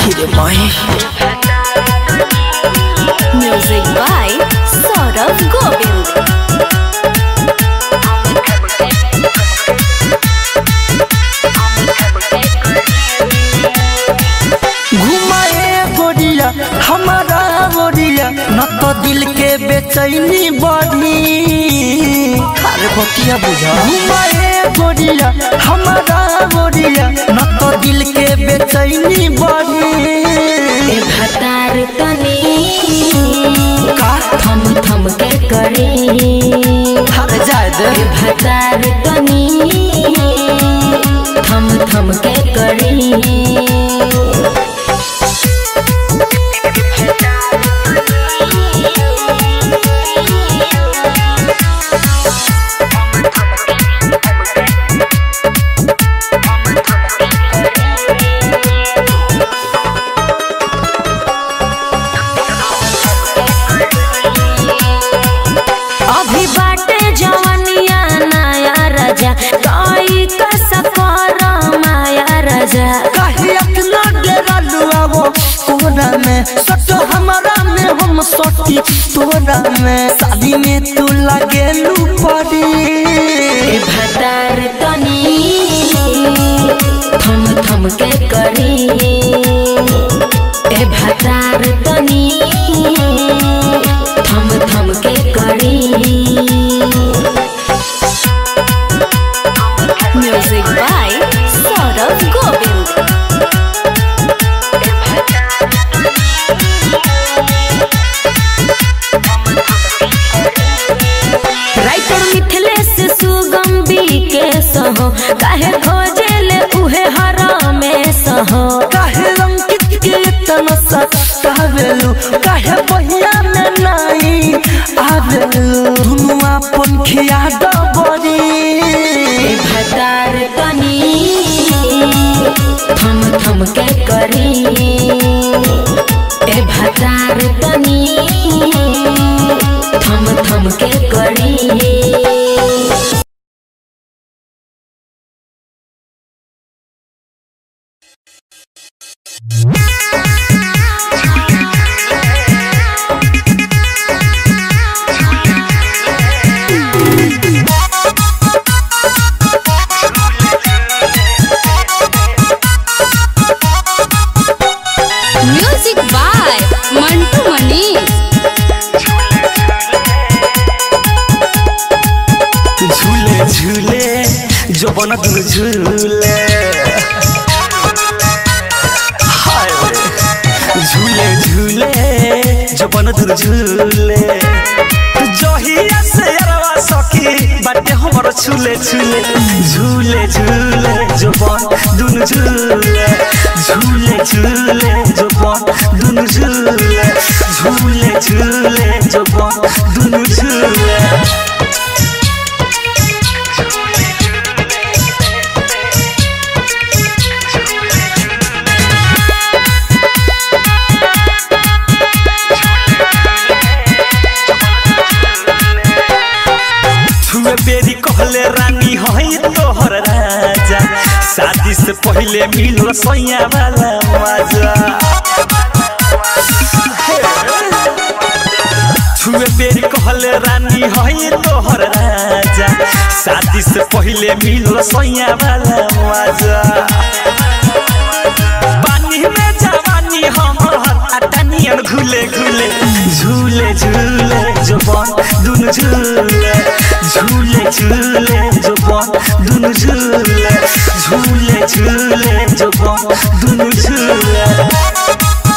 आहिरे माई music by Saurabh Govind घुमाए गोरिया हमारा गोरिया न तो दिल के बेचैनी बढ़ी अरे बतिया बुझा घुमाए गोरिया हमारा गोरिया न तो दिल के बेचैनी बढ़ी ए भतार तनी का थम थम के करी अरे जाए दे ए भतार तनी थम थम के करी अभी बाटे जवनिया नया राजा कोई कसकर माया राजा काहे अतना डेरा लुआवो कोरा में सटो हमारा में हम सटी तोरा में शादी में तू लगे लू पड़ी ए भतार तनी थम थम के करी ए भतार तनी थम थम के करी music by Saurabh Govind writer Mithilesh Sugam के सहो काहे खोजेले उहे हरामे सहो काहे अंकित के इतना सतावेलू काहे बहिया में नहीं आवेलू दुनु अपन खिया डबरी ए भतार तनी थम थम के करी ए भतार तनी थम थम के करी म्यूजिक बाय मंटू मनीष झूले झूले जो बन दुनु झूले हाय रे। झूले झूले जो बन दुनु झूले जहिया से अरवा सखी बाटे हमर झूले झूले झूले झूले जो बन दुनु झूले झूले झूले जो बन दुनु झूले झूले झूले जो बन दुनु झूले छुए बेरी कहले रानी हई तोहर राजा शादी से पहले मिलो सैया वाला मजा छुए बेरी कहले रानी हई तोहर राजा शादी से पहले मिलो सैया वाला मजा पानी में जवानी हमर अटनियन घुले घुले झूले झूले जवान दुनु झूले झूले झूले जवान दुनु झूले झूले झूले जवान दुनु झूले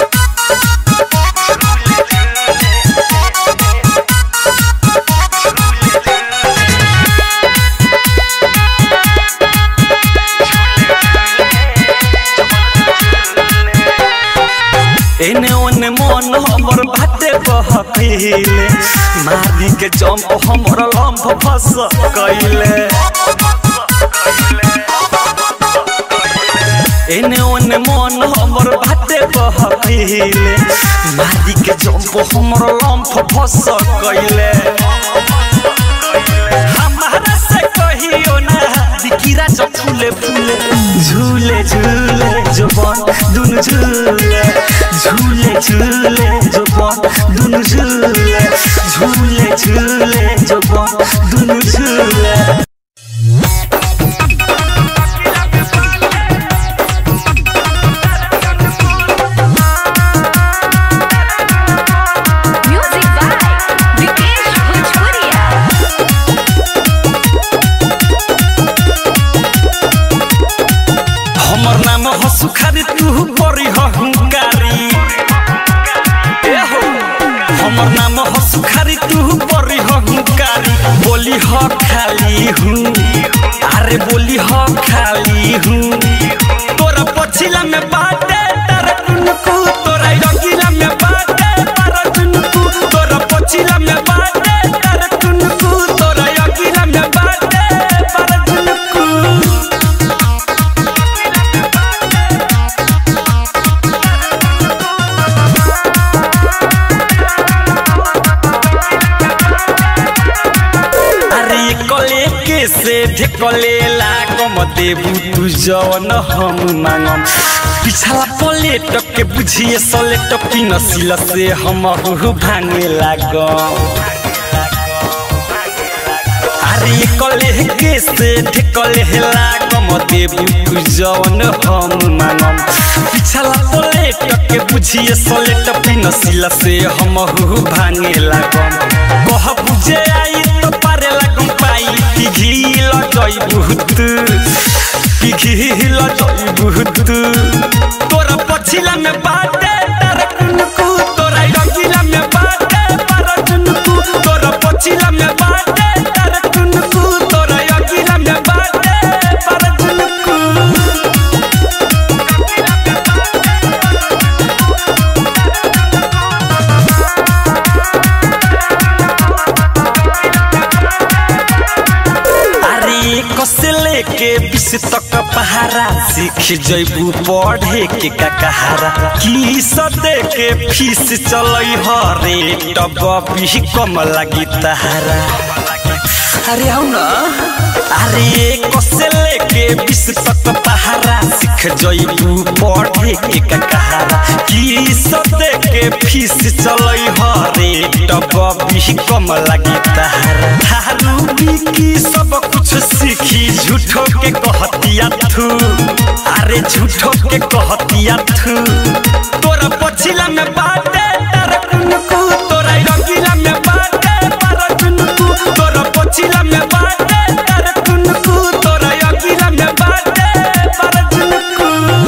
एने ओने मन हमर बाटे बहकीले मारी के जंप हमर लंफ फस कइले एने ओने मन हमर बाटे बहकीले मारी के जंप हमर लंफ फस कइले हमारा से कहियो ना दिखिरा जब फूले फूले झूले झूले जवान दुनु झूले झूले झूले जो बन दुनु झूले झूले झूले जो बन दुनु झूले म्यूजिक बाय विकेश भोजपुरिया हमर नाम ह सुखारी तू परी ह हुंकारी ए हो हमर नाम ह सुखारी तू परी ह हुंकारी बोली ह खाली हूँ अरे बोली ह खाली हूँ तोरा पछिला में बाटे तारा कुनकू तोरा रंगीला में बाटे तारा कुनकू तोरा पछिला में बाटे तारा कुनकू तोरा रंगीला में बाटे तारा कुनकू अरे कले के से ढेकले लागम देबू तू जवन हम मांगम पिछला पले टक के बुझिए सले टपी नसीला से हम भांगे लागम अरे कले के से ढेकले लागम देबू तू जवन हम मांगम पिछला पले टक के बुझिए सले टपी नसीला से हम भांगे लागम कह बुझे आई तो पारे लागम पाई पिघिल जई बहुत पिघिल जई बहुत तोरा पछिला में बाटे तारा कुनकू तोरा रंगीला में बाटे पारा कुनकू तोरा पछिला में बाटे तारा कुनकू तोरा रंगीला में बाटे पारा कुनकू अरे कसे लेके बीस तक पहारा सीख जैबू पढ़े के का कहारा की सदे के फीस चलई हरे टब भी कम लगी तहारा अरे आओ ना अरे कसे लेके बीस तक पहारा सीख जैबू पढ़े के का कहारा की सदे के फीस चलई हरे टब भी कम लगी तहारा थारू की सब कुछ सीखी झूठो के कहतिया थू अरे झूठो के कहतिया थू तोरा पछिला में बाटे तारा कुनकू तोरा रंगीला में बाटे तारा कुनकू तोरा पछिला में बाटे तारा कुनकू तोरा रंगीला में बाटे तारा कुनकू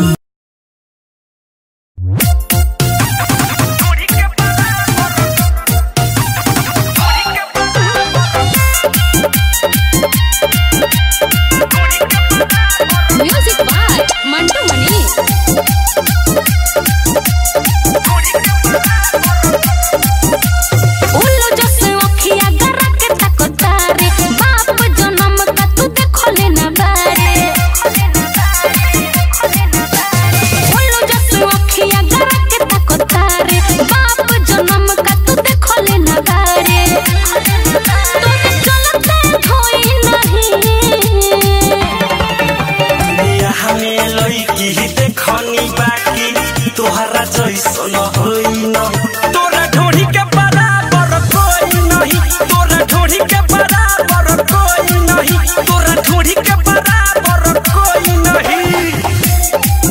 म्यूजिक बाय मंटू मनी उल्लू जैसे अखिया गरा के तकता रे बाप जन्म का तू देखले ना बारे उल्लू जैसे अखिया गरा के तकता रे बाप जन्म का तू देखले ना बारे तूने चलते धोई नहीं हमें लड़की देखनी बाकी तोहरा जैसन होइन तोरा ढोढ़ी के बराबर कोई नहीं तोरा ढोढ़ी के बराबर कोई नहीं तोरा ढोढ़ी के बराबर कोई नहीं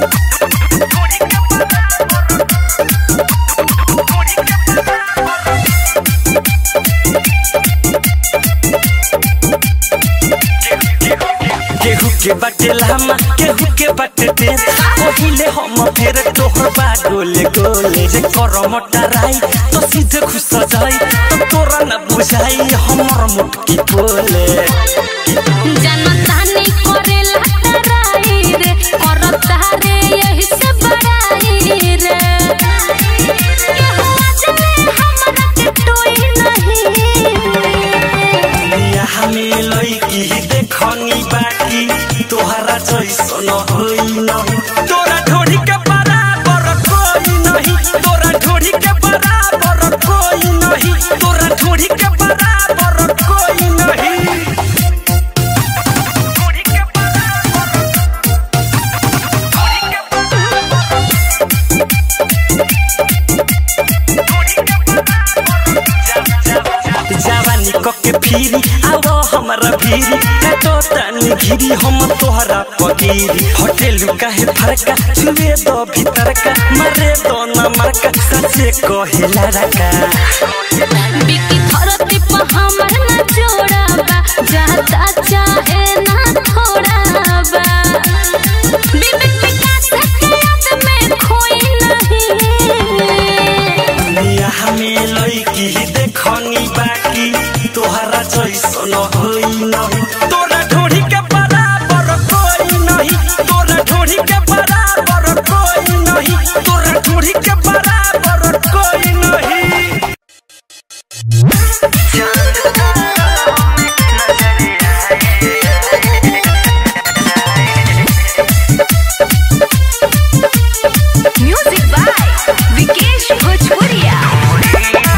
केहू के बाटे लामा केहू के बाटे तेज पहिले हम फेर तोहर बा गोले गोले जे करम टराई तो सीधे खुश जाई तो तोरा न बुझाई हमर मुटकी बोले जनता नहीं करेला तराई रे करता रे यही से बड़ाई रे केहू अजले हमरा के टोई नहीं हमें लड़की देखनी बाकी तोहरा जैसन होइन तोरा ढोढ़ी के बराबर कोई नहीं तोरा ढोढ़ी के बराबर कोई नहीं तोरा ढोढ़ी के बराबर कोई नहीं के फिरी आवो हमरा भीरी काटो तानी घिरी हम तोहरा पगीरी होटल काहे फरका छुए दो भीतर का मरे दो ना मरका सचे कहिला रका बिकी धरती पर हमर न जोड़ा बा जाता चाहे ना थोड़ा बा विवेक विकास के याद में खोई नहीं दुनिया हमें लईकी देखनी बाकी तोहरा जैसन होई नहीं तोरा ढोढ़ी के बराबर कोई नहीं तोरा ढोढ़ी के बराबर कोई नहीं तोरा ढोढ़ी के बराबर कोई नहीं म्यूजिक बाय विकेश भोजपुरिया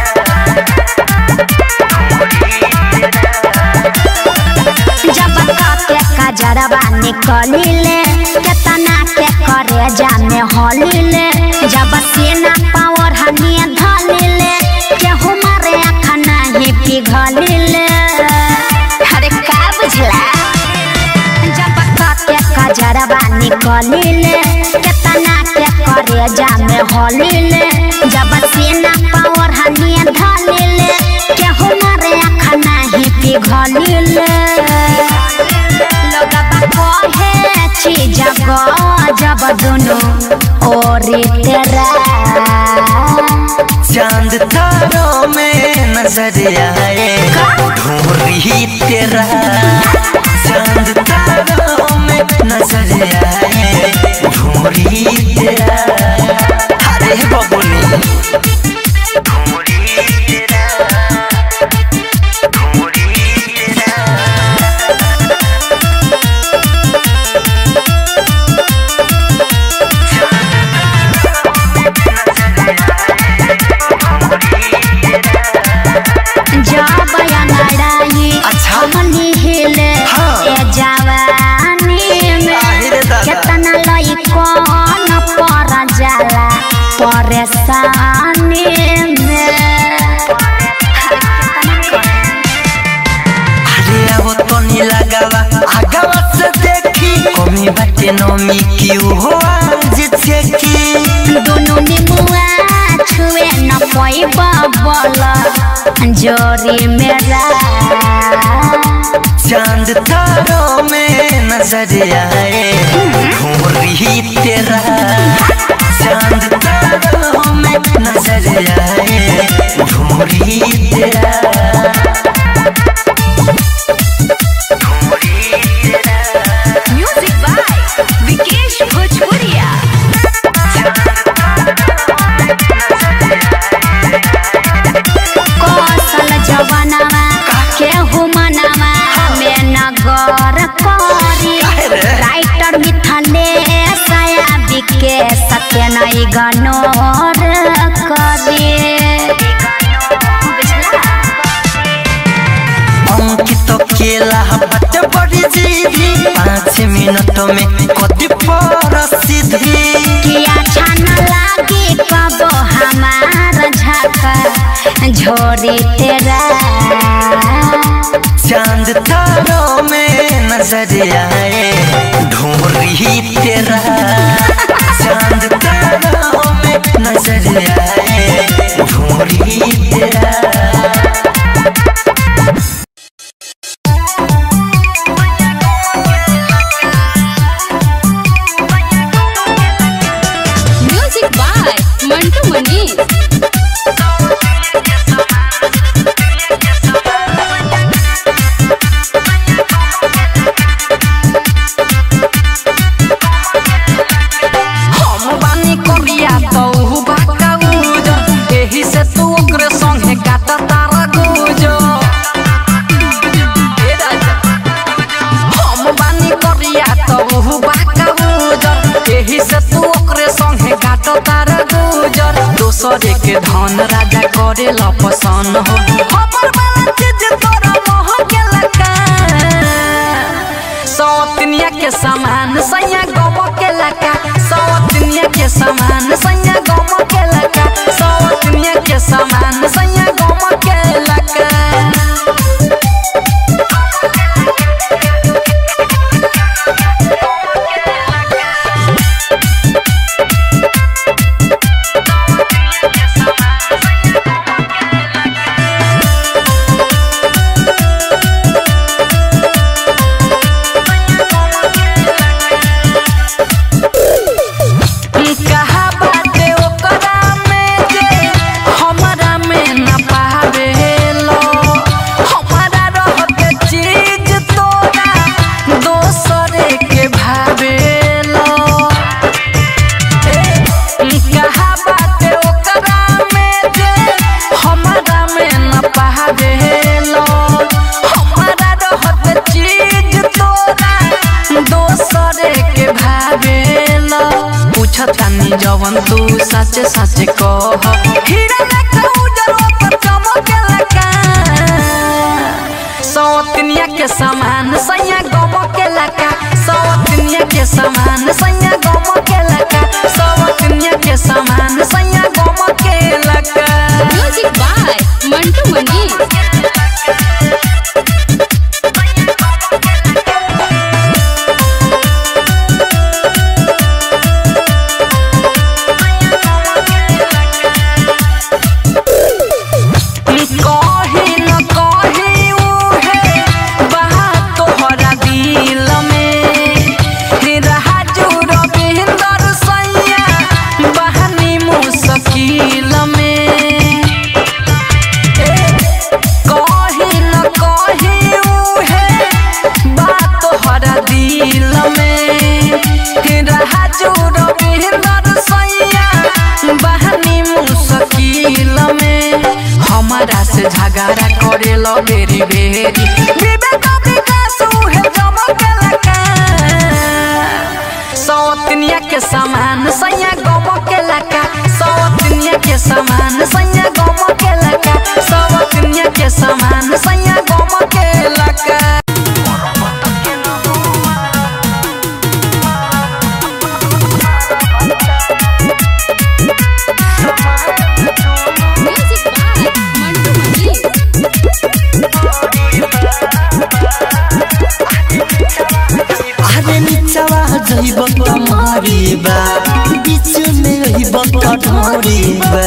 जब के कजरवा निकलिले केतना के करे जाने हलिले जब सेना पावर हनिए धलिले केहू मारे आँख नहीं पिघलिले अरे का बुझला जब के कजरवा निकलिले केतना के करे जाने हलिले जब सेना पावर हनिए धलिले केहू मारे आँख नहीं पिघलिले लोगबा कहे चीज जब दुनु ओरी तेरा चांद तारों में नजर आए ढूंढी तेरा चांद तारों में नजर आए ढूंढी तेरा अरे बबुनी जब लड़ाई अच्छा। हमनी हिले हाँ। ए जवानी में आहिरे दादा। केतना लई कौन पर जाला परेशानी में अरे अब तो नी लगावा आगावा से देखी कमी बाटे नमी क्यों हो आज छेकी दोनों निमुआ छुए न पैबा बोला जोरी मेरा चांद तारों में नजर आए ढूंढी तेरा चांद तारों में नजर आए ढूंढी तेरा म्यूजिक बाय विकेश भोजपुरिया कौशल जवनवा केहू मनवा में नगर करी राइटर मिथले सया बिके सत्य नई गनोर करी अंकित केला बट बड़ी जीभी पाँच मिनट में कति प्रसिद्धि किया छान लागी कब हमार झका झोरी तेरा चांद तारों में नजर आए ढूंढी तेरा चांद तारों में नजर आए ढूंढी तेरा म्यूजिक बाय मंटू मनीष हम बानी करिया तो उ बाका उजो एही से तू ओकरे संगे काटा तारा गुजो ए राजा हम बानी करिया तो उ बाका उजो एही से तू ओकरे संगे काटा तारा गुजो दोसरे के धन राजा करे ला पसंद हो हमर वाला चीज तोरा मोह के लका सौतनिया के समान सैया गम के लका सौतनिया के समान सैया गम के लका सौतनिया के समान सैया गम के लका चाही जवन तू सच सच कह हीरा लेखा उजर पर चमकेला का सौतनिया के समान सैया गम के लका सौतनिया के समान सैया गम के लका सौतनिया के समान सैया गम के लका म्यूजिक बाय मंटू मनी कही न कही उहे बात तोहरा दिल में राजू रविंदर सैया बहनी मुश्किल में कही न कही उहे बात तोहरा दिल में राजू रविंदर सैया बहनी मुश्किल में हमारा से झगड़ा करे लो बेरी बेरी विवेक विकास उहे जमकेला का सौतनिया के समान सैया गम के लका सौतनिया के समान सैया गम के लका सौतनिया के समान सैया गम के लका म्यूजिक बाय मंटू मनी अरे निचवा जइब कमरी बा बीच में रहिब कठोरी बा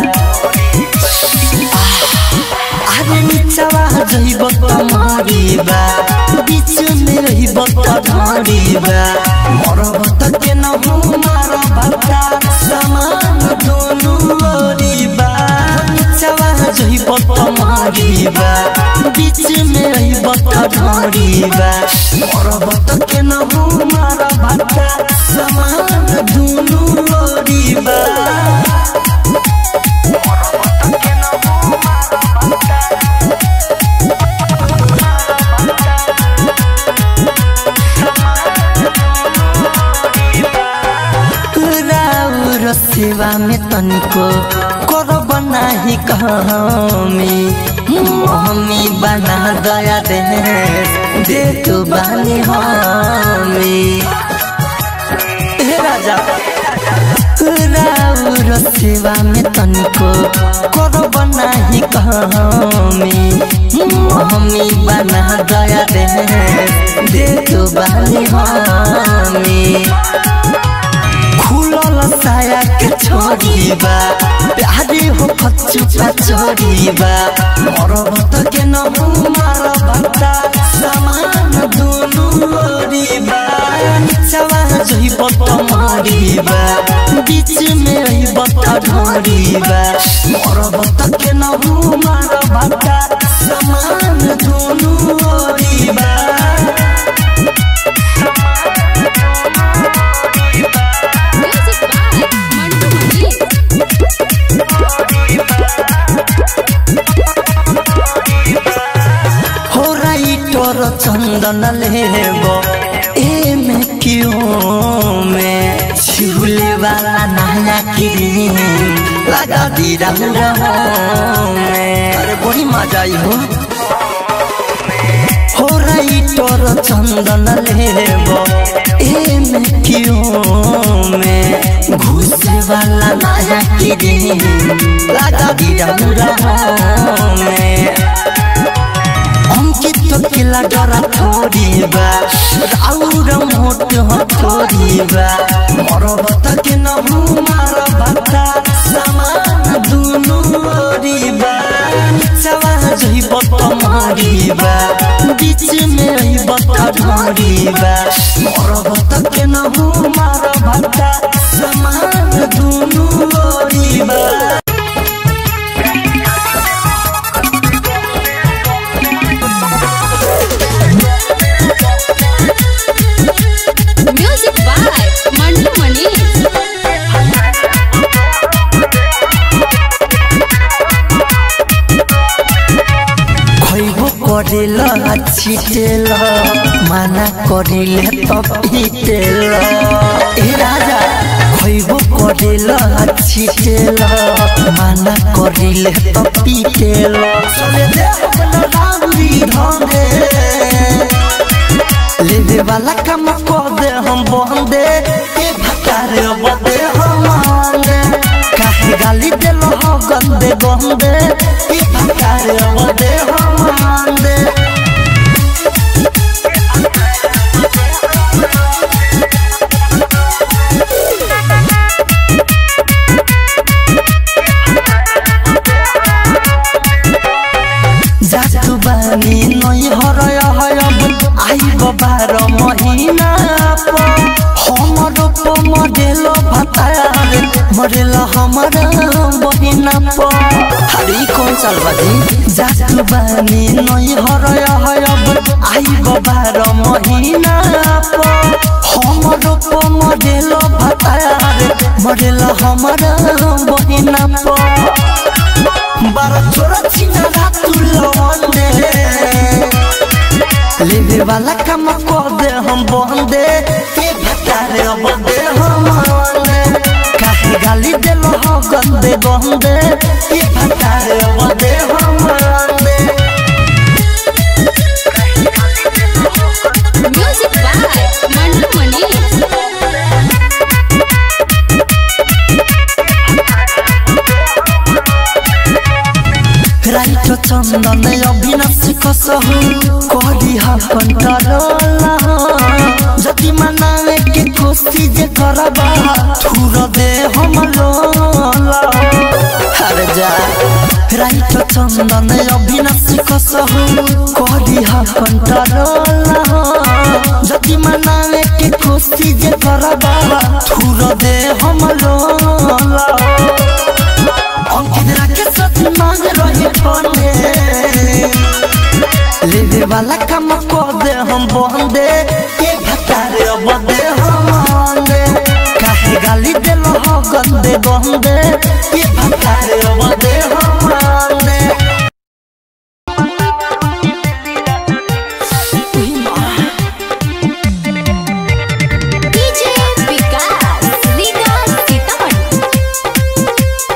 अरे निचवा जइब कमरी बा बीच में रहिब कठोरी बा मरब त के न हो मार भक्ता समान दोनों ओरी बा निचवा जइब कमरी बा बीच में रहिब कठोरी बा मरब त के न हो मार भक्ता समान दोनों ओरी बा राउर सेवा में तनिको करब नाही कहमी मम्मी बना दया दे दे तू बानी हमी हे राजा राउर सेवा में तनिको करब नाही कहमी मम्मी बना दया दे दे तू बानी हमी खुलल साया के छोड़ीबा प्यारे हो कच्चुपा छोड़ीबा मरब त के न मार भक्ता समान दुनु ओरीबा निचवा जइब त मरीबा बीच में रहिब त ढोरीबा मरब त के न मार भक्ता समान दुनु ओरीबा म्यूजिक बाय मंटू मनी हो राइटर चंदन लेब ए में क्यों में छिहुले वाला नया क्रीम लगा दी रहूं में अरे बड़ी मजा आई हो हो राइटर चंदन लेब ए में क्यों में घुसे वाला नया क्रीम लगा दी रहूं में अंकित किला डरा थोड़ी बा राउर मोट हो थोड़ी बा मरब त के न मार भक्ता समान दुनु ओरी बा निचवा जइब त मरी बा बीच में रहिब त ढोरी बा मरब त के न मार भक्ता समान दुनु ओरी बा म्यूजिक बाय मंटू मनी खैबो करेल छिटेल माना करिले त पिटेल ए राजा खैबो करेला छिटेला माना करिले तो पीटेला चले दे अपना राउरी धंधे लेवे वाला काम कर दे हम बंदे ए भटारे बदे हम आंदे काहे गाली देलो हो गंदे गंदे ए भटारे बदे हम आंदे जातु बानी नई हरय हयब आइब बार महिना प हमर प मडेल भतारे मडेल हमर बहिना प हरी कौन चाल बाजी जातु बानी नई हरय हयब आइब बार महिना प हमर प मडेल भतारे मडेल हमर बहिना प बारा छोरा छिना रातु लवंदे लेवे वाला काम कर दे हम बंदे ए भटारे अब दे हम आंदे काहे गाली देलो हो गंदे गंदे ए भटारे अब दे हम आंदे music by Mandu Mani writer Chandan Avinash कसहु करी हा कंट्रोला जति मनावे के कोशिश जे करबा ठुर दे हम लोला हर जा राइट चंदन अविनाश कसहु करी हा कंट्रोला जति मनावे के कोशिश जे करबा ठुर दे हम लोला अंकित राके सच मांग रही ठोने लेवे वाला काम कर दे हम बंदे ए भतारे अब दे हम आंदे काहे गाली देलो हो गंदे गंदे ए भतारे अब दे हम आंदे डीजे विकास रीगा सीतामढ़ी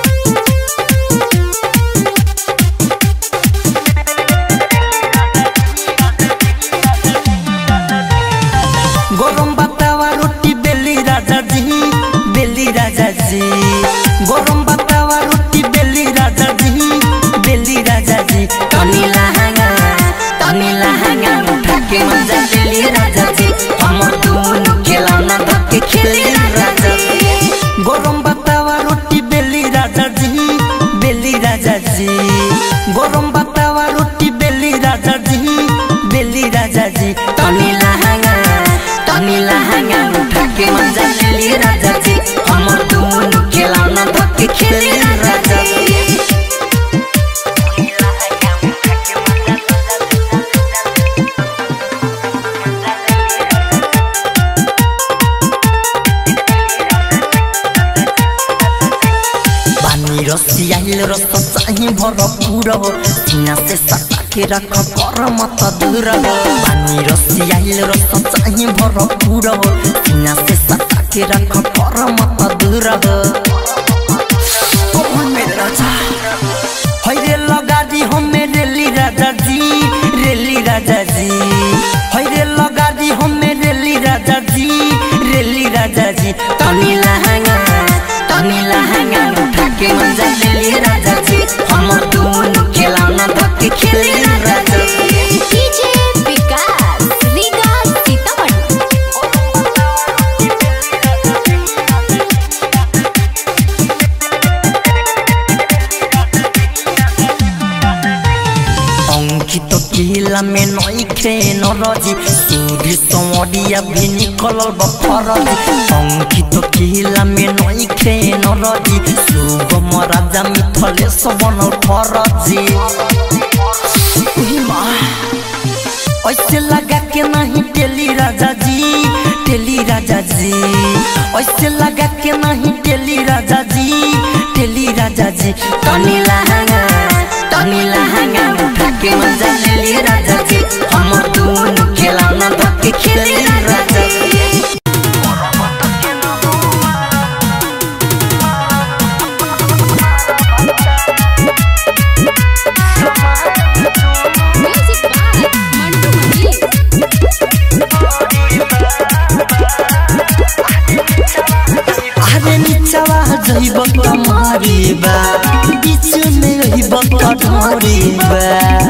গরম বাতাওয়া রুটি বেলি রাজা জি বেলি রাজা জি গরম বাতাওয়া রুটি বেলি রাজা জি বেলি রাজা জি तनी लहंगा तनी लहंगा उठा के मजा ले ली राजा जी हम दोनों खिलौना धक्के खेली राजा जी গরম বাতাওয়া রুটি বেলি রাজা জি বেলি রাজা জি গরম বাতাওয়া রুটি বেলি রাজা জি বেলি রাজা জি तनी लहंगा तनी लहंगा उठा के मजा ले ली राजा जी हम दोनों खिलौना धक्के खेली राजा जी पानी रसियाइल रस चाहिँ भरपुर हो सीना से सता के रख कर मत दूर हो पानी रसियाइल रस चाहिँ भरपुर हो सीना से सता के रख कर मत दूर हो ओ मेरे राजा हैरे लगा दी हम रेली राजा जी रेली राजा जी हैरे लगा दी हम रेली राजा जी रेली राजा जी तनी लहंगा तनी लहंगा उठा के मजा ले ली राजा जी हम दोनों खिलौना धक्के खेली राजा जी डीजे विकास रीगा सीतामढ़ी अंकित किला में नई खेन रजी सूर्य संवरिया भी निकल बफरजी अंकित किला में नई खेन रजी सुगम राजा मिथले सबन फरजी उही माँ, ऐसे लगा के नहीं टेली राजा जी टेली राजा जी ऐसे लगा के नहीं टेली राजा जी टेली राजा जी तनी लहंगा तनी लहंगा उठा के मजा ले ली राजा जी हम दोनों खिलौना धक्के खेली राजा जी जइब तुम्हारी बा बीच में रहिब कठोरी बा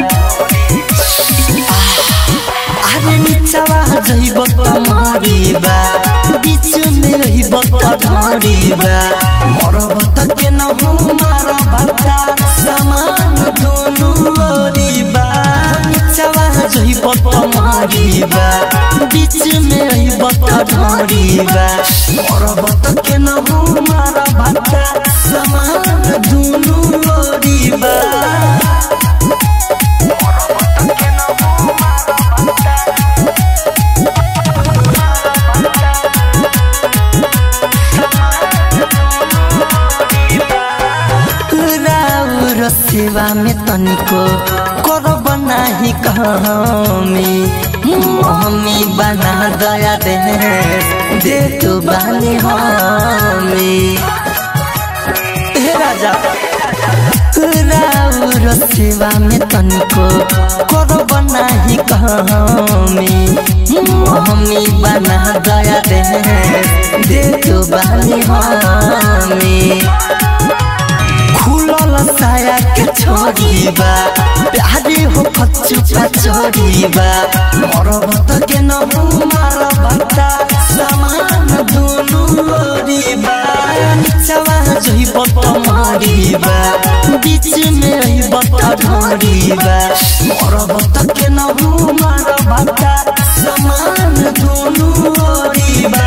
अरे निचवा जइब तुम्हारी बा बीच में रहिब कठोरी बा मरब त के न हो मार भक्ता समान दोनों ओरी बा निचवा जइब तुम्हारी बा बीच में रहिब कठोरी बा मरब त के न हो मार भक्ता समान दोनों ओरी बा राउर सेवा में तनिको करब नाही कहमी मम्मी बना दया दे दे तू बानी हमी हे राजा राउर सेवा में तनिको करब नाही कहमी मम्मी बना दया दे दे तू बानी हमी खुलल साया के छोड़ीबा प्यारे हो कच्चू छोड़ीबा मरब त के न मार भक्ता समान दुनु ओरीबा निचवा जइब तुम्हारीबा बीच में रहिब त ढोरीबा मरब त के न मार भक्ता समान दुनु ओरीबा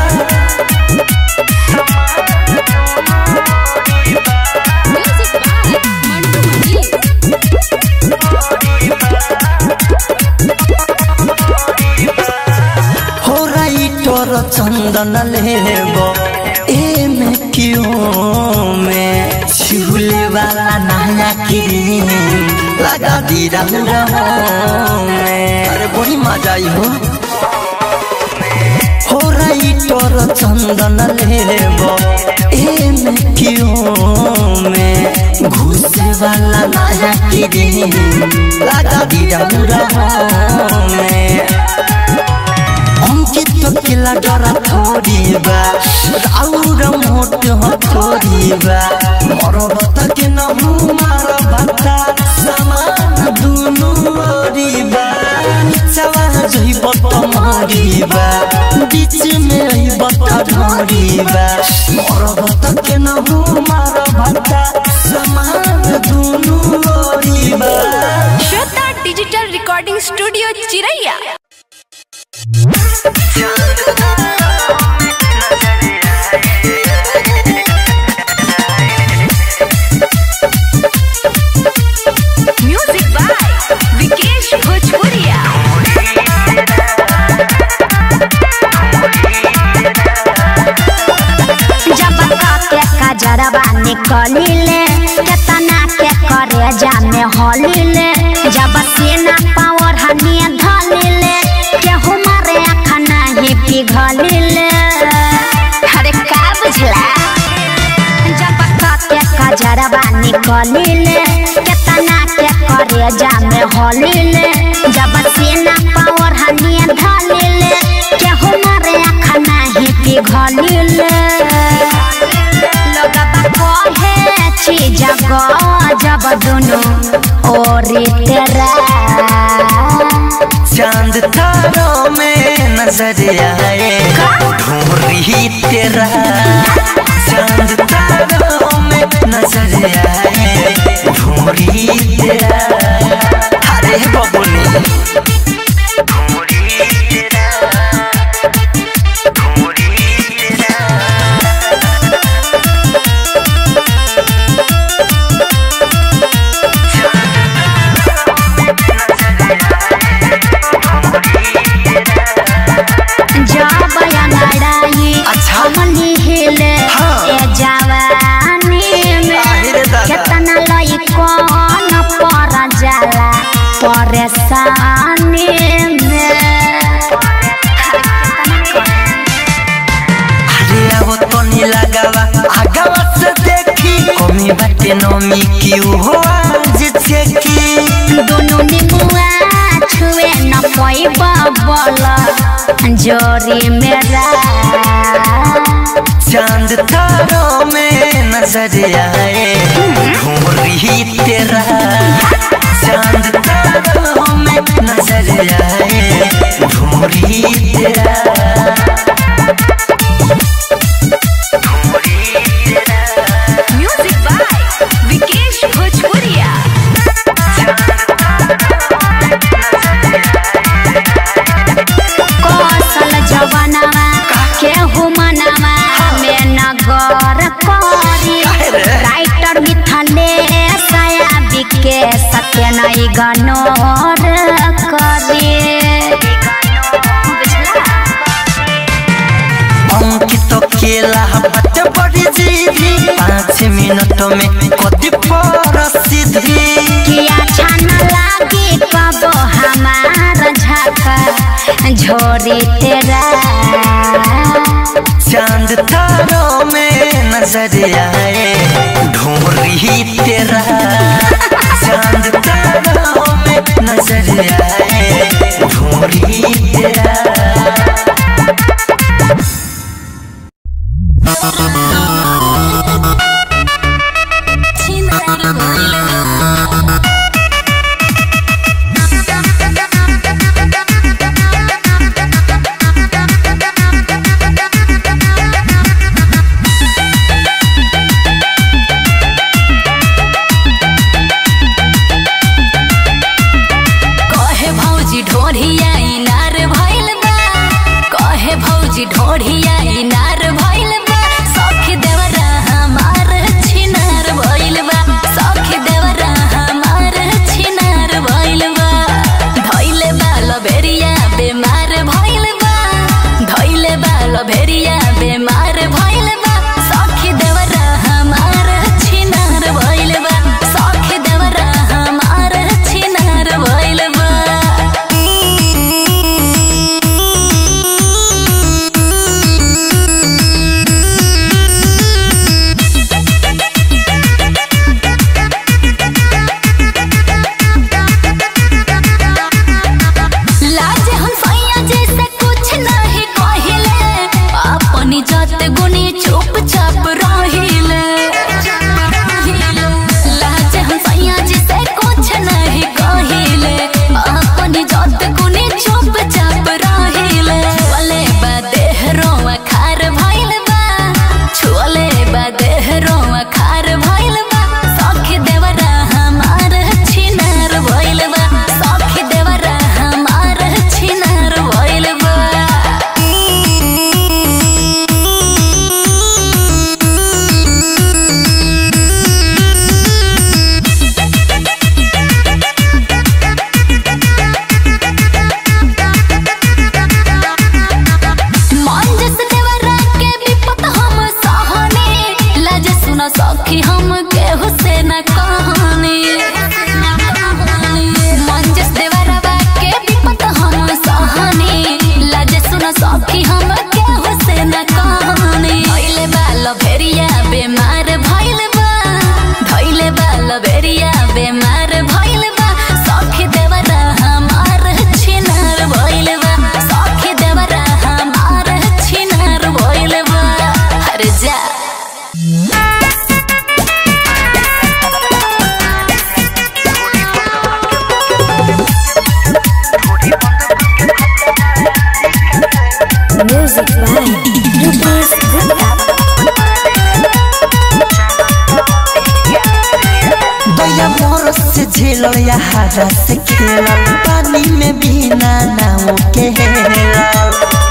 म्यूजिक बाय मंटू मनी हो राइटर चंदन लेब ए में क्यों में झूले वाला नया क्रीम लगा दी रंग में अरे बड़ी मजा आई हो हो राइटर चंदन लेब ए में क्यों में घुसे वाला नया क्रीम लगा दी रंग में अंकित किला डरा थोड़ी बा राउर मोट हो थोड़ी बा मरब त के न मार भत्ता समान दुनु ओरी बा निचवा जइब तुम्हारी बा बीच में रहिब त ढोरी बा मरब त के न मार भत्ता समान दुनु ओरी बा Shweta digital recording studio Chiraiya music by Vikesh भोजपुरिया जब के कजरवा निकलिले केतना के करे जामे हलिले जब सेना पावर हनिए धलिले केहू मारे आँख नहीं पिघलिले अरे का बुझला जब के कजरवा निकलिले केतना के करे जामे हलिले जब सेना पावर हनिए धलिले केहू मारे आँख नहीं पिघलिले लोगबा कहे चीज जब दोनों ओरी तेरा चांद तारों में नजर आए ढूंढी तेरा चांद तारों में नजर आए ढूंढी तेरा अरे बबुनी जब लड़ाई अच्छा। हमनी हिले हाँ। ए जवानी में अरे दादा। केतना लई कौन पर जाला परेशानी में अरे अब तो नी लगावा आगावा से देखी कमी बाटे नमी क्यों हो आज छेकी दोनों निमुआ छुए न पैब बल जोरी मेरा चांद तारों में नजर आए ढूंढी तेरा चांद तारों में नजर आए ढूंढी तेरा म्यूजिक बाय विकेश भोजपुरिया कौशल जवनवा केहू मनवा में नगर करी राइटर मिथले सया बिके सत्य नहीं गनोर करी अंकित केला बात बड़ी जीवी पाँच मिनट में कति प्रसिद्धि किया छन लागी कब हमार झका झोरी तेरा चांद तारों में नजर आए ढूंढी तेरा चांद तारों में नजर आए ढूंढी तेरा कहे भौजी ढोढ़िया इनार भइल बा कहे भौजी ढोढ़िया इनार भइल बा सखी देवरा हमार छिनार भइल बा सखी देवरा हमार छिनार भइल बा धइले बा लभेरिया बेमार भइल बा धइले बा लभेरिया बेमार भइल बा सखी देवरा हमार छिनार भइल बा सखी देवरा हमार छिनार भइल बा लाज हम सैया जैसे कुछ नहीं कहिले अपनी जात गुनी चुपचाप रहिले लाज हम सैया जैसे कुछ नहीं कहिले अपनी जात गुनी चुपचाप रहिले छुअले बा देह रोआ खार भइल बा छुअले बा देह रोआ खार भइल बा सखी देवरा हमार छिनार भइल बा सखी देवरा हमार छिनार भइल बा मंजस देवरा के विपत हम सहने लाज सुन सखी हम केहू से न कहने मंजस देवरा के विपत हम सहने लाज सुन सखी हम केहू से न कहने धइले बाल भेरिया बेमार भइल बा धइले बाल भेरिया बेमार भइल बा सखी देवरा हमार छिनार भइल बा सखी देवरा हमार छिनार भइल बा अरे जा दया मोर से झेलो या हरा से खेलो पानी में बिना नाव के हेलो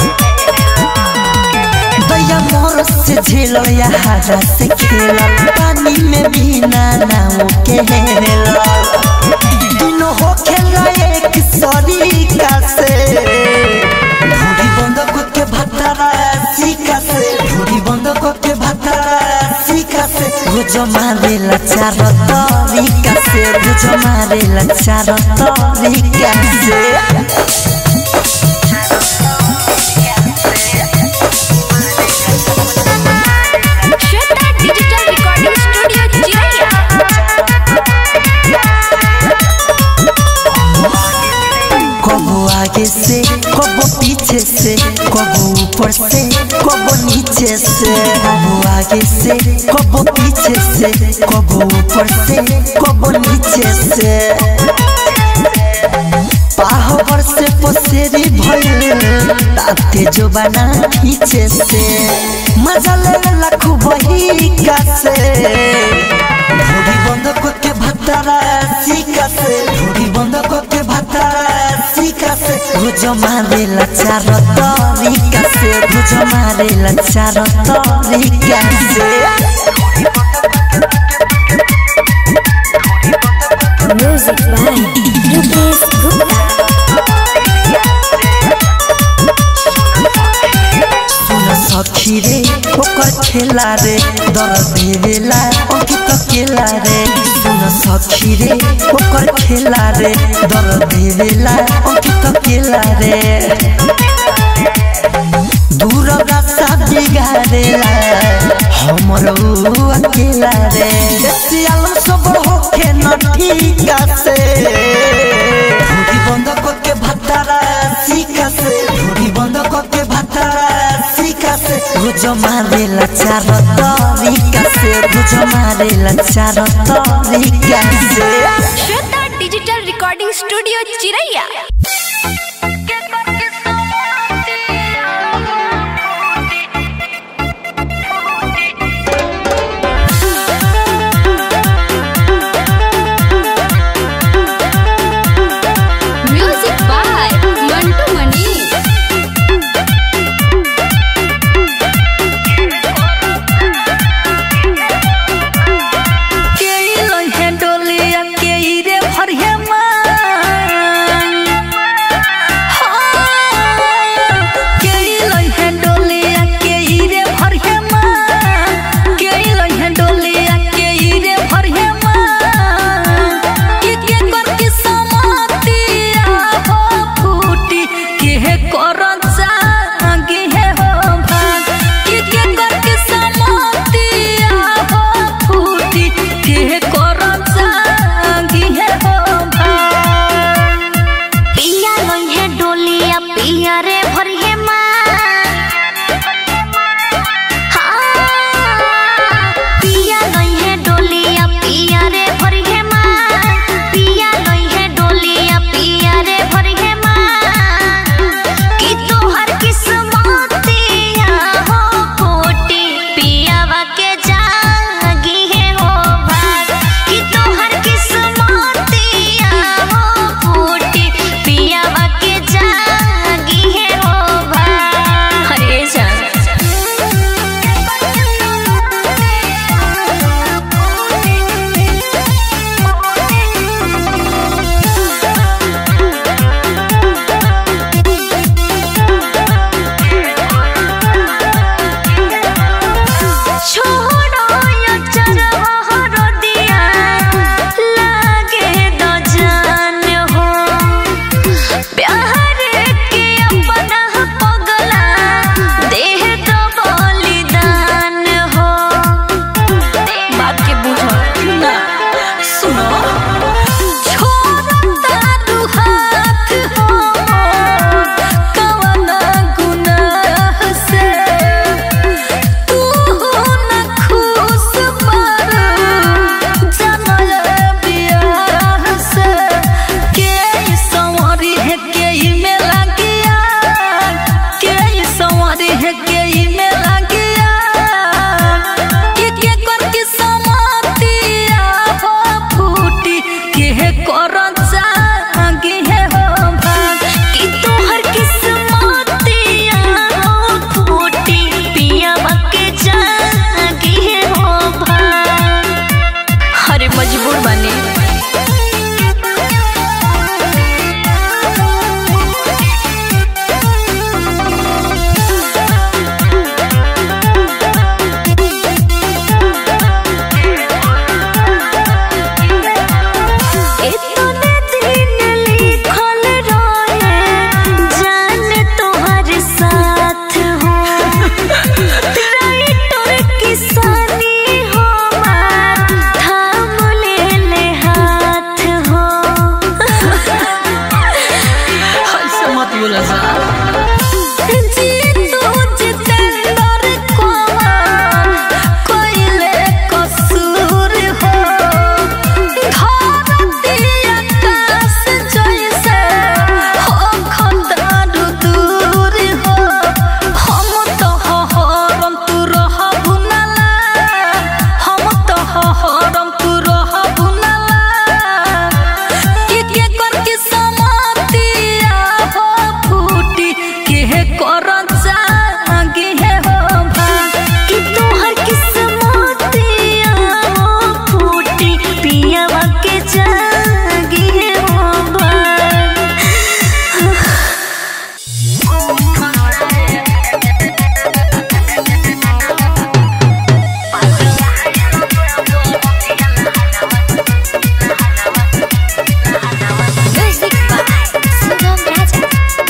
दया मोर से झेलो या हरा से खेलो पानी में बिना नाव के हेलो तीनों हो खेला एक सरीका से ढूढ़ी बंद के भतरा सीका से ढूढ़ी बंद के भतरा सीका से रोज मारेला चार तरीका से रोज मारेला चार तरीका से श्वेता डिजिटल रिकॉर्डिंग स्टूडियो चिरैया कबो आगे से कबो पीछे से कबो ऊपर से कबो नीचे से कबो आगे से कबो पीछे से कबो ऊपर से कबो नीचे से पाहवर से पसेरी भइल ताते जो बना खींचे से मजा ले लाखू बही का से ढोरी बंद करके भत्तारा सीका से ढोरी बंद करके भत्तारा सीका से भुज मारे लचार तरीका से भुज मारे लचार तरीका से Music by Rupesh Gupta. सुन सखी रे ओकर खेला रे दर देवेला अंकित केला रे सुन सखी रे ओकर खेला रे दर देवेला अंकित केला रे दूर रास्ता बिगाड़ेला हमर ऊ अकेला रे सियाल सब होके न ठीका से ढोरी बंद करके भत्तारा सीका से ढोरी बंद करके भत्तारा सीका से भुज मारेला चार तरीका से भुज मारेला चार तरीका से Shweta digital recording studio Chiraiya music by Mantu Mani के लहे डोलिया के रे भरिया मान के लहे डोलिया के रे भरिया मान के लहे डोलिया के रे भरिया मान के के कर के समातिया हो फूटी के कर जागे है हो भाग के के कर के समातिया हो फूटी के कर जागे है हो भाग पिया लइहे डोलिया पिया रे भरिहे पिया लइहे डोलिया पिया रे भरिहे पिया लइहे डोलिया पिया रे भरिहे कि तोहर की कर जागे है हो भाग कि तोहर किस्मतिया फूटी पियावा के जागे है हो भाग म्यूजिक बाय सुगम राजा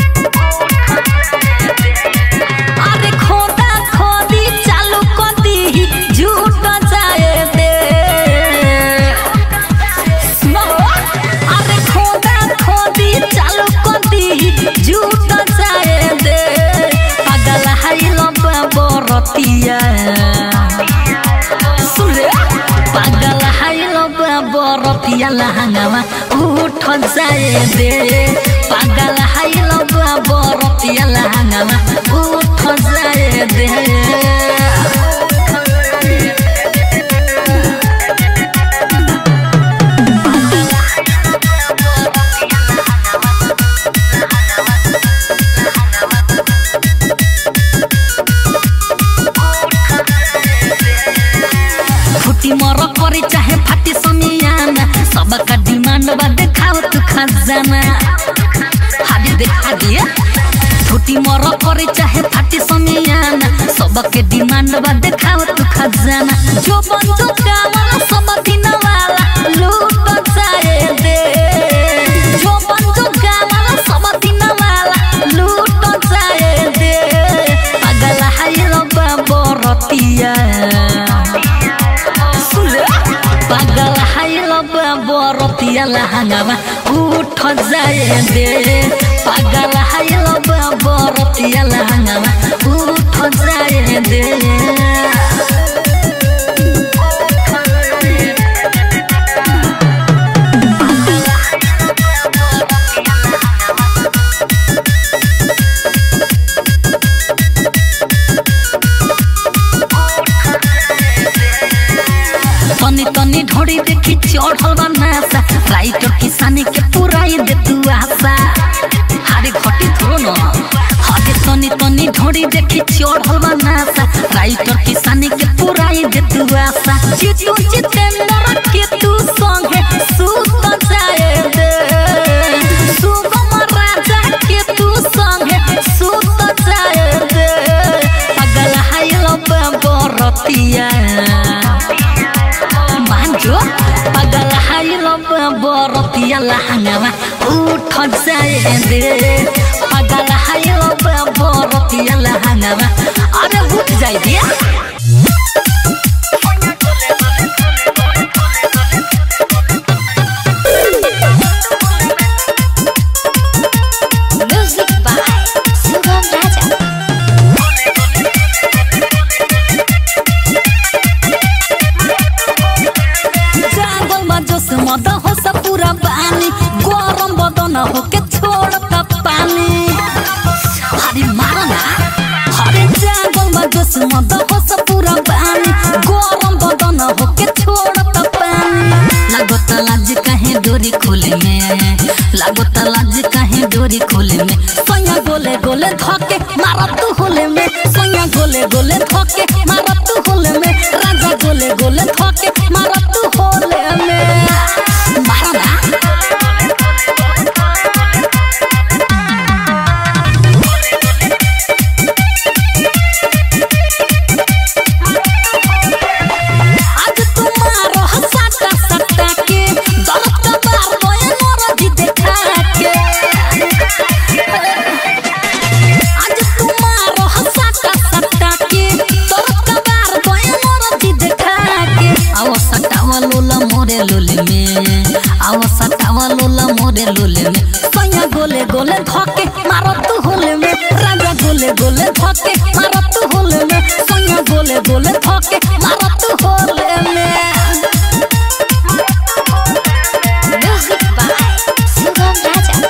अरे खोदा खोदी चालू कदी झूठ जाए दे सुनो अरे खोदा खोदी चालू कदी झूठ जाए दे पागल हाई लबा बरतिया सुन रे पागल हाई लबा बरतिया लहंगावा उठ जाए दे पागल हाई लबा बरतिया लहंगावा उठ जाए दे फुटी मर करे चाहे फाटी समियाना सबका डिमांड बा देखाओ तू खजाना हादी देखा दिए फुटी मर करे चाहे फाटी समियाना सबके डिमांड बा देखाओ तू खजाना जो बन जो कामना सब दिन वाला लूट जाए दे जो बन जो कामना सब दिन वाला लूट जाए दे पागल हाय रबा बरतिया पागल हाइल बरतिया लहंगावा उठ जाए दे पागल हाइल बरतिया लहंगावा उठ जाए दे तनी तनी ढोड़ी देखी चढ़ल बा नासा राइटर किसानी के पुराई दे तू आशा हारे घटी थोड़ो न हारे तनी तनी ढोड़ी देखी चढ़ल बा नासा राइटर किसानी के पुराई दे तू आशा जितू जितेंद्र के तू संगे सुत जाए दे सुगम राजा के तू संगे सुत जाए दे पागल हाइल बरतिया मान्छु पागल हाइल बरतिया लहंगामा उठ जाए दे पागल हाइल बरतिया लहंगामा अरे उठ जाए दिया म्यूजिक बाय सुगम राजा जागल में जोश मद हो सब पूरा पानी गरम बदन हो के छोड़ता पानी हरे मारा ना हरे जागल में जोश मद हो सब पूरा पानी गरम बदन हो के छोड़ता पानी लागत लाज कहे डोरी खोले में लागत लाज कहे डोरी खोले में सोया गोले गोले धके मारा तू होले में सोया गोले गोले धके मारा तू होले में राजा गोले गोले धके मारा तू होले में मारा ना आज तुम्हारो हसाता सत्ता के दर्द का बार बोए मोरा जी देखा के आज तुम्हारो हसाता सत्ता के दर्द का बार बोए मोरा जी देखा के आओ सटावा लोला मोरे लोले में आओ सटावा लोला मोरे लोले में सैया गोले गोले धके मारो तू होले में राजा गोले गोले धके मारो तू होले में सैया गोले गोले धके मारो तू होले में म्यूजिक बाय सुगम राजा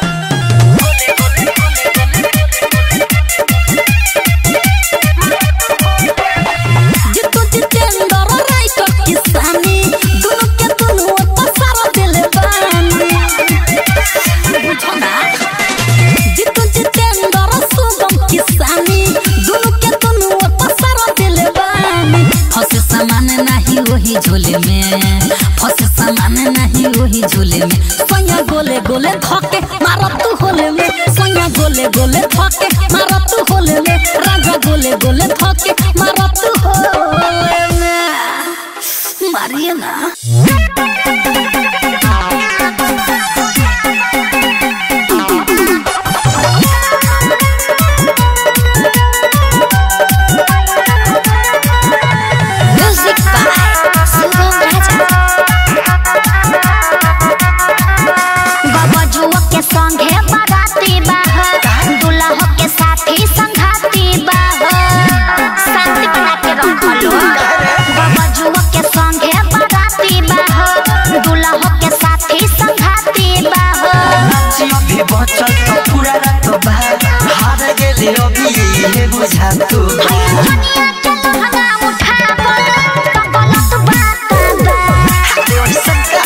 जितु जितेंद्र राइटर किसानी दुनु के दुनु तो सारा दिल बानी बुझो ना जितु जितेंद्र सुगम किसान गोले गोले थके मारा तू होले में राजा गोले गोले थके मारा तू होले में मारिए ना म्यूजिक बाय शुभम राजा बबजुआ के संगे बाराती बाह दुल्हा के साथी संघाती बाह शांति बना के रखलो बबजुआ के संगे बाराती बाह दुल्हा के साथी संघाती बाह नाची भी बचल तो पूरा रात बा हार गेले अभी ये बुझा तू दुनिया के लहंगा उठावल कबलत बात बा देवर सबका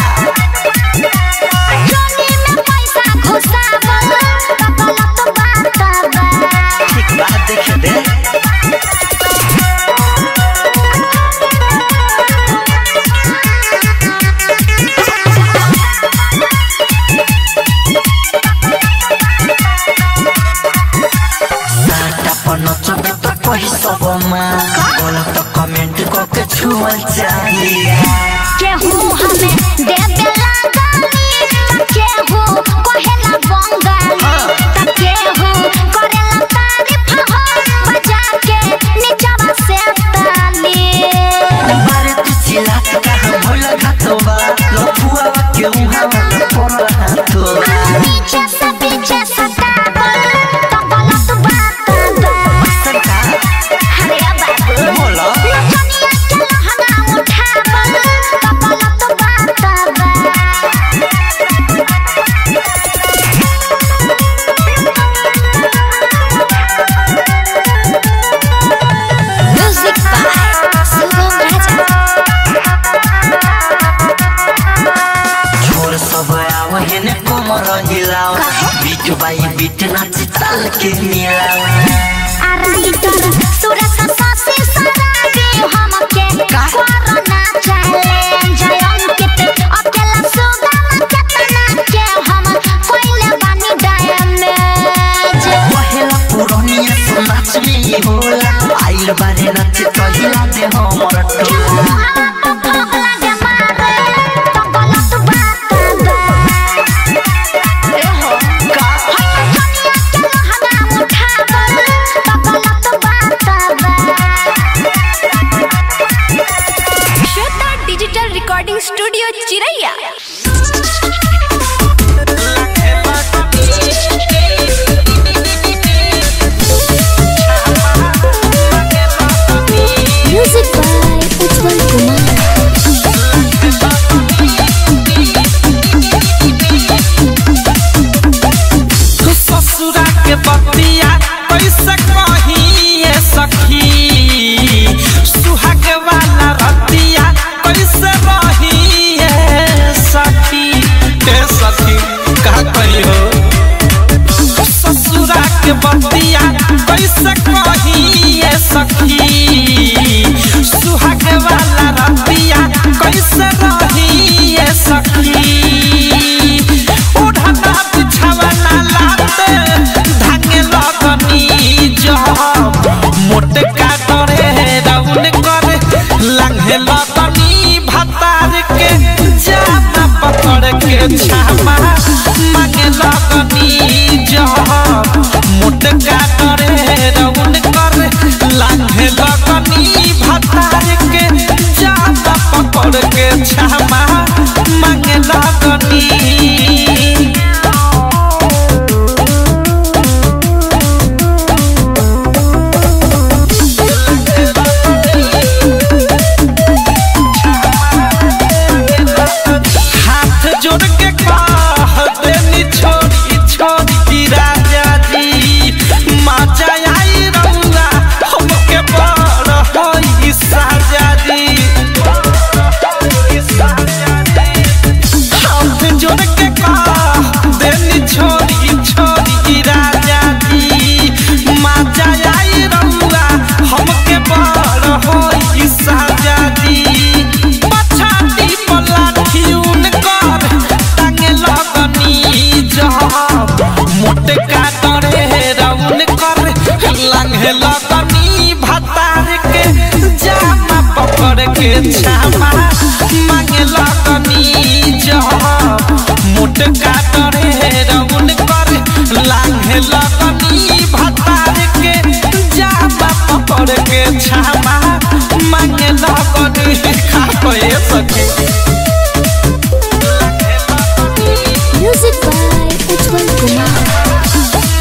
जोनी में पैसा घुसावल कबलत बात बा ठीक बात देखे दे साटा पर नचबे त कही सबमा गलत कमेंट कके छुअल चाहिए केहू हमें देबे लगानी त केहू कहेला बंगाली त केहू करेला तारीफ हो बजा के नीचवा से ताली बारे तू चिल्ला के कहाँ भोला घातो बा लफुआ के उहाँ मत पर हाथो नीचे से पीछे सतावल त गलत बात बा सरकार अरे बाबू बोलो नचनिया के लहंगा उठावल त गलत बात बा म्यूजिक बाय शुभम राजा छोर सब आवहे ने कोमर हिलाओ बीट बाई बीट नाच ताल के मिलाओ आराइटर सुरस सासी सराबी हमके कोरोना चैलेंज अंकित अकेला सुगम केतना के हम कोइले बानी डैमेज पहला पुरानिया सो नाच में होला आइल बारे नाच कहिला दे हमर टोला Shweta digital recording studio Chiraiya music by Ujjwal Kumar ससुरा के बतिया कैसे कहिए सखी सुहाग वाला रतिया कैसे रहिए सखी ए सखी का कही हो ससुरा के बतिया कैसे कहिए सखी सुहाग वाला रतिया कैसे रहिए सखी ओढ़ना बिछावना लाते धागे लगनी जब मोटे का डरे राउन करे लंघे लगनी भतार के जामा पकड़ के छामा मांगे लगनी जब मोटे का डरे राउन करे लंघे लगनी भतार के जामा पकड़ के छामा मांगे लगनी हाथ जोड़ के कह देनी छोड़ी छोड़ी की राजा जी माचा आई रंगा हमके बड़ होई साजा जी हाथ जोड़ के कह देनी छोड़ी छोड़ी की राजा जी माचा आई रंगा हमके बड़ होई साजा जी पछाती पलाठियून कर टांगे लगनी जब मोटे काटरे लांघे लगनी भतार के जामा पकड़ के छामा मांगे लगनी जब मोट काटरे रउन कर लांघे लगनी भतार के जामा पकड़ के छामा मांगे लगनी खा पे सके म्यूजिक बाय उज्जवल कुमार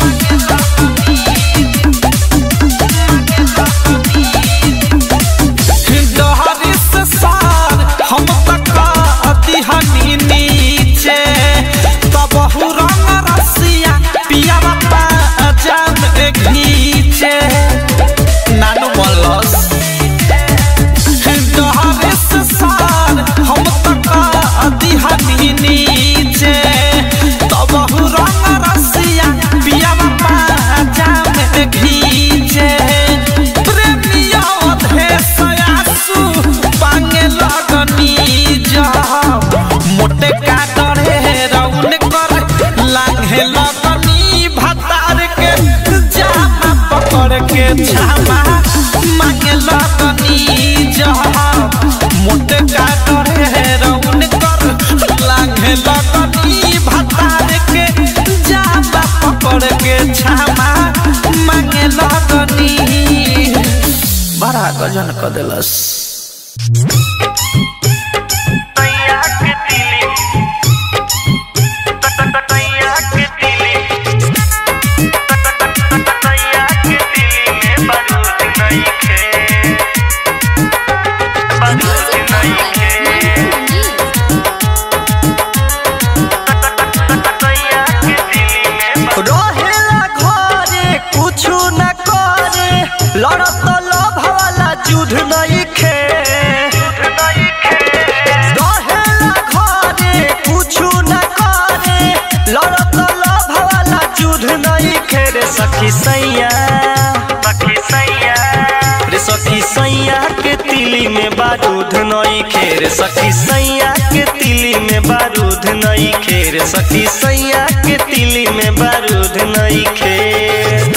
डहरी से सार हम तक अतिहनी नीचे तब रंग रसिया पिया बापा जान घीचे नानू मलस डहरी से सार हम तक अतिहनी नीचे तब रंग रसिया पिया बापा जान घीचे प्रेमिया अधेसयासु पांगे लगनी जब मोटे काटरे रउन कर लांघे लगनी भतार के जामा पकड़ के छामा मांगे लगनी जब मोटे काटरे रउन कर लांघे लगनी भतार के जामा पकड़ के छामा मांगे लगनी बड़ा गजन क देलस रहेला घरे कुछु न करे लड़त लोभ वाला युद्ध नहीं खे रहेला घरे कुछु न करे लड़त लोभ वाला युद्ध नहीं खे रे सखी सैया रे सखी सैया के तिली में बारूद नई खेर सखी सैया के तिली में बारूद नई खेर सखी सैया के तिली में बारूद नई खेर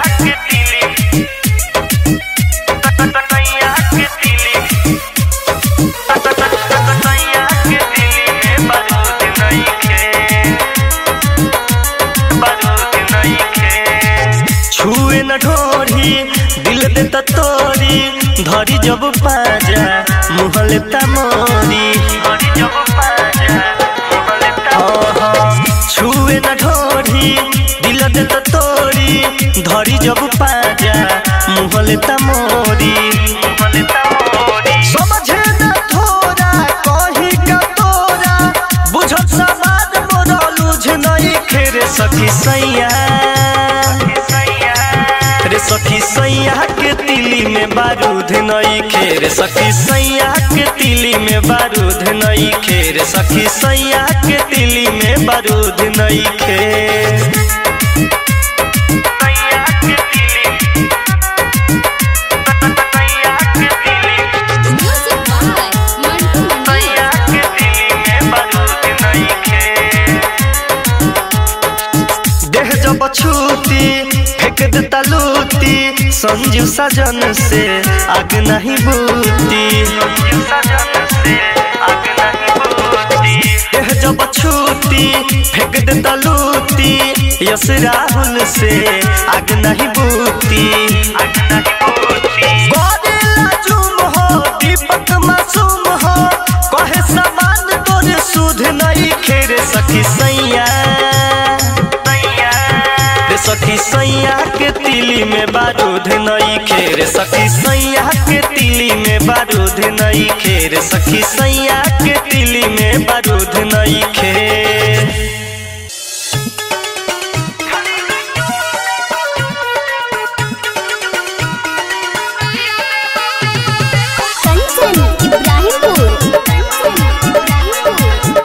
छुए न ढोरी दिल देता तोरी धरी जब पाजा मुँह लेता मोरी छुए न ढोरी दिल देता तोरी धरी जब पाजा मुँह लेता मोरी समझे न थोड़ा कही का तोरा बुझत समाज मोरा लूझ नहीं खेरे सखी सैया रे सखी सैया के तिली में बारूद नई खेर सखी सैया के तिली में बारूद नई खेर सखी सैया के तिली में बारूद नई खेर म्यूजिक बाय मंटू मंडी देह जब छूती फेंक देता लूटी संजू सजन से आग नहीं बूती देह जब छूती फेंक देता लूटी यस राहुल से आग नहीं बूती गोरिल्ला जुम हो दीपक मासूम हो कहे समान तोरे सुध नहीं खेरे सखी सैया रे सखी सैया के तिली में बारूद नई खेर सखी सैया के तिली में बारूद नई खेर सखी सैया के तिली में बारूद नई खेर कंचन इब्राहिमपुर कंचन इब्राहिमपुर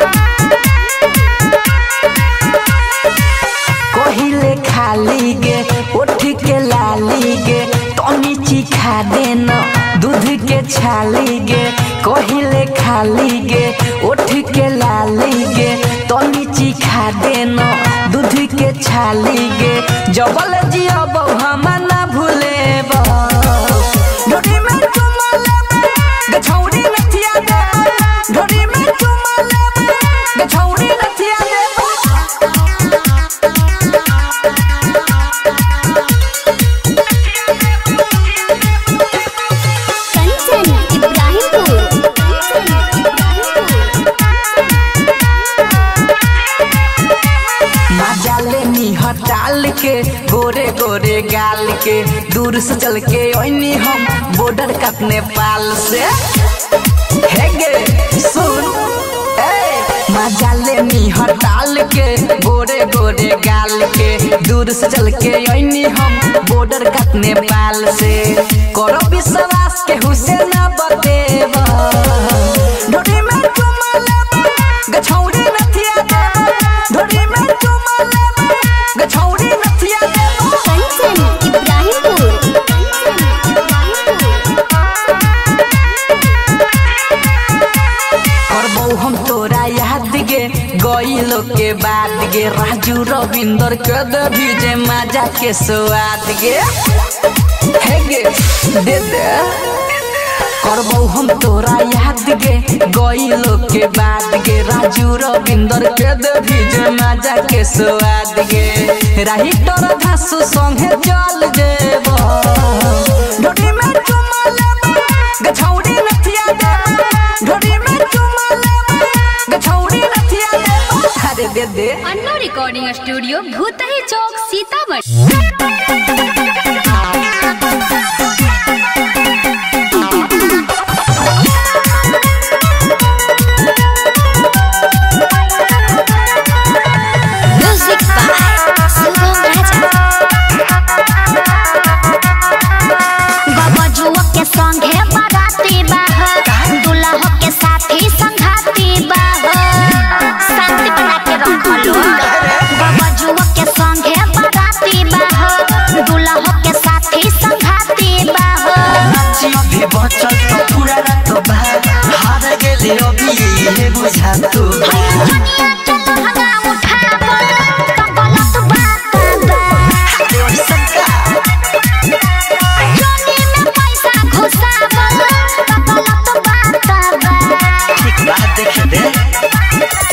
कहिले खाली गे उठ के लाली गे तनी चिखा देन दूध के छाली गे कहिले खाली गे उठ के लाली गे तो नीची खा देना दूध के छाली गे जबल जिया हम ना भूले ढोरी में चुमा लेबे गछौरी नथिया दे ढोरी में चुमा लेबे गछौरी नथिया दे कंचन इब्राहिमपुर कंचन मजा लेनी हटाल के गोरे गोरे गाल के दूर से चल के ओइनी हम बॉर्डर कट नेपाल से हे गे सुन ए मजा लेनी हटाल के गोरे गोरे गाल के दूर से चल के ओइनी हम बॉर्डर कट नेपाल से करो विश्वास के हुसैन बतेवा ढोरी में चुमा लेबे गछौरी नथिया देबे ढोरी में चुमा लेबे गछौरी नथिया देबे कंचन इब्राहिमपुर कंचन करबौ हम तोरा याद गे गईलो के बाद गे राजू रविंदर के देवी जे मजा के स्वाद गे हे गे दे दे करबौ हम तोरा याद गे गईलो के बाद गे राजू रविंदर के देवी जे मजा के स्वाद गे राही तोर घासु संगे चल जेबो ढोरी में चुमा लेबे गछौरी नथिया देबे ढोरी में चुमा लेबे गछौरी नथिया देबे अरे दे दे अन्नो रिकॉर्डिंग स्टूडियो भूतही चौक सीतामढ़ी म्यूजिक बाय शुभम राजा गबजुआ के संगे बाराती बाह दुल्हा के साथी संघाती बाह शांति बना के रखलो गबजुआ के संगे बाराती बाह दुल्हा के साथी संघाती बाह नाची अभी बचल तो पूरा रात बाद हार गेले अभी ये बुझा तू दुनिया के लहंगा उठावो तो गलत बात बा जोनी में पैसा घुसावो तो गलत बात बा ठीक बात देख दे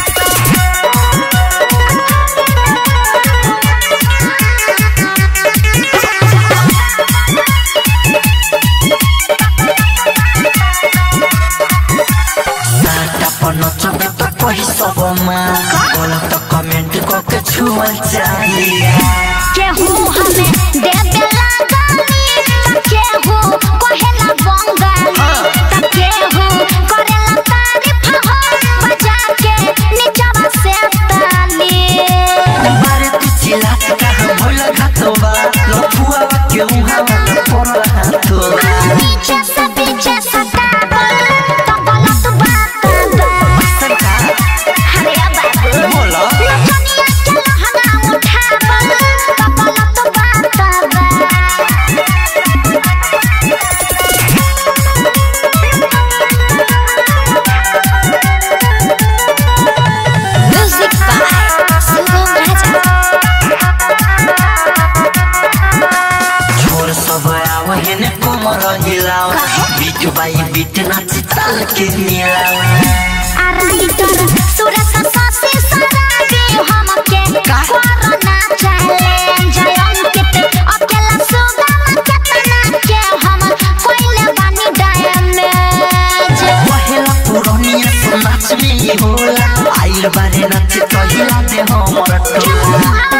साटा पर नचबे तो कही सबमा गलत कमेंट करके छुअल चाहिए केहू हमें देबे लगानी त केहू कहेला बंगाली त केहू करेला तारीफ हो बजा के नीचवा से ताली बारे तू चिल्लात कहाँ भइल घाटोबा लफुआ के उहाँ पर हाथो पीछे से पीछे सतावल तो गलत बात बा अरे बाबू बोला नचनिया के लहंगा उठावल तो गलत बात बा म्यूजिक बाय शुभम राजा छोर सब आव हेने कोमर हिलाओ बीट बाई बीट नाच ताल के मिलाओ आराइटर सुरत सासी सराबी हमके कोरोना चैलेंज अंकित अकेला सुगम केतना के हम कोइले बानी डैमेज पहला पुरनिया तो नाच में ही होला आइल बारे नाच तो हिला दे हमर टोला